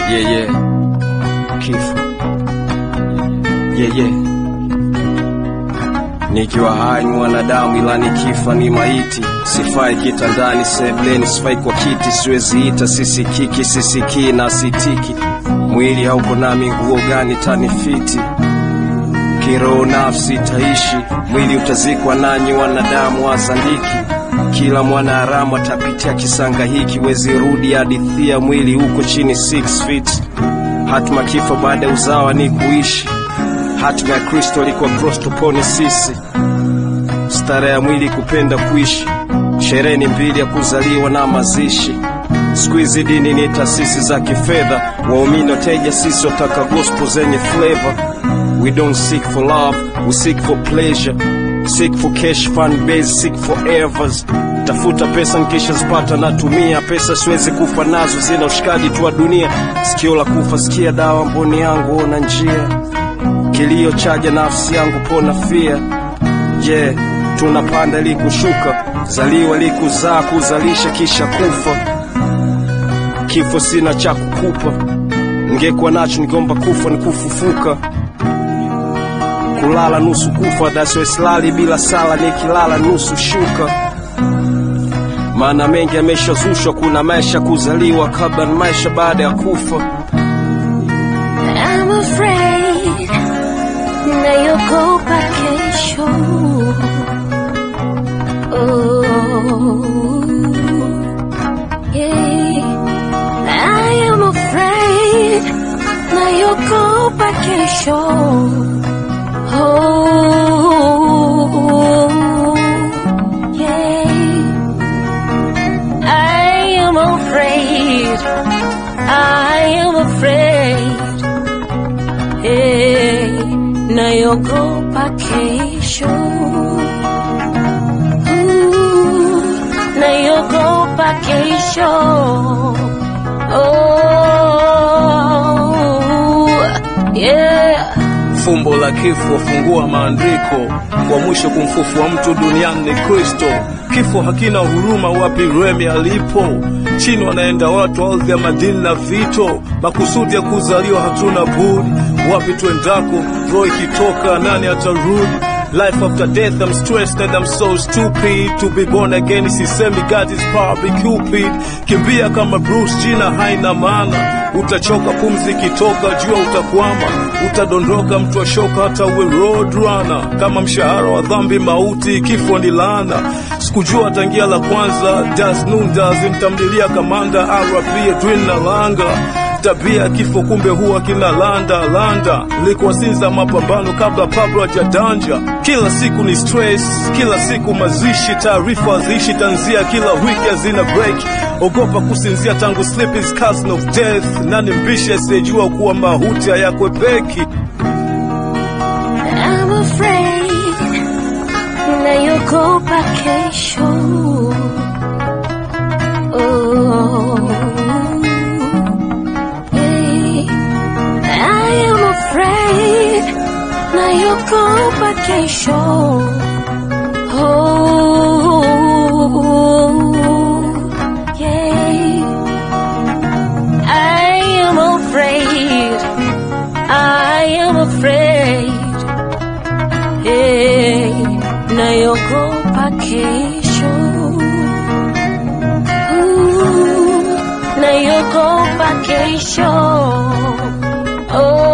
Yeah, yeah. Kifo. Yeah, yeah. Nikiwa hai ni mwanadamu ila nikifa ni maiti. Sifai kitandani, sebleni, sifai kwa kiti, siwezi ita sisikiki, sisikii na sitiki. Mwili hauko nami, nguo gani tanifiti? Kiroho nafsi itaishi, mwili utazikwa, nanyi wanadamu wazandiki. Kila mwana haramu atapitia kisanga hiki, wezi rudi hadithia, mwili huko chini 6 feet. Hatima kifo baada ya uzawa ni kuishi. Hatima ya Kristo alikuwa cross tupone sisi. Stara ya mwili kupenda kuishi, sherehe ni mbili ya kuzaliwa na mazishi. Siku hizi dini ni taasisi za kifedha, waumini wateja, sisi wataka gospel zenye flavor. We don't seek for love, we seek for pleasure. Seek for cash, fan base, seek for evers. Tafuta pesa nikisha zipata natumia pesa, siwezi kufa nazo, zina ushikaji tu wa dunia. Sikio la kufa, sikia dawa, mboni yangu ona njia. Kilio chaja nafsi yangu, pona fia. Je, yeah, tunapanda ili kushuka, zaliwa ili kuzaa, kuzalisha kisha kufa. Kifo sina cha kukupa, ningekuwa nacho ningomba kufa ni kufufuka kulala nusu kufa, daswe silali bila sala, nikilala nusu shuka. Maana mengi yameshazushwa, kuna maisha kuzaliwa kabla na maisha baada ya kufa. I'm afraid nayogopa kesho. Oh, yeah. I am afraid nayogopa kesho. Oh, yeah. I am afraid. I am afraid. Hey, nayogopa kesho. Ooh, nayogopa kesho. Oh, yeah. Fumbo la kifo fungua maandiko, wa mwisho kumfufua mtu duniani ni Kristo. Kifo hakina huruma, wapi Remi alipo? Chini wanaenda watu, ardhi ya madini na vito, makusudi ya kuzaliwa hatuna budi. Wapi twendako, roho ikitoka, nani atarudi? Life after death, I'm stressed and I'm so stupid To be born again, sisemi God is probably Cupid Kimbia kama Bruce, jina haina maana Utachoka pumzi ikitoka, jua utakwama Utadondoka mtu ashoka, hata uwe road runner Kama mshahara wa dhambi mauti, kifo ni laana Sikujua tangia la kwanza, das nundas Mtamlilia kamanda, RP Edwin na langa tabia kifo kumbe huwa kina landa landa likuwasinza mapambano kabla Pablo hajadanja kila siku ni stress kila siku mazishi taarifa haziishi tanzia kila wiki hazina break ogopa kusinzia tangu sleep is cousin of death nani mbishe asiyejua kuwa mahuti hayakwepeki I'm afraid nayogopa kesho. Oh, hey. I am afraid nayogopa kesho. Oh, yeah. I am afraid. I am afraid. Hey, nayogopa kesho. Ooh, nayogopa kesho. Oh,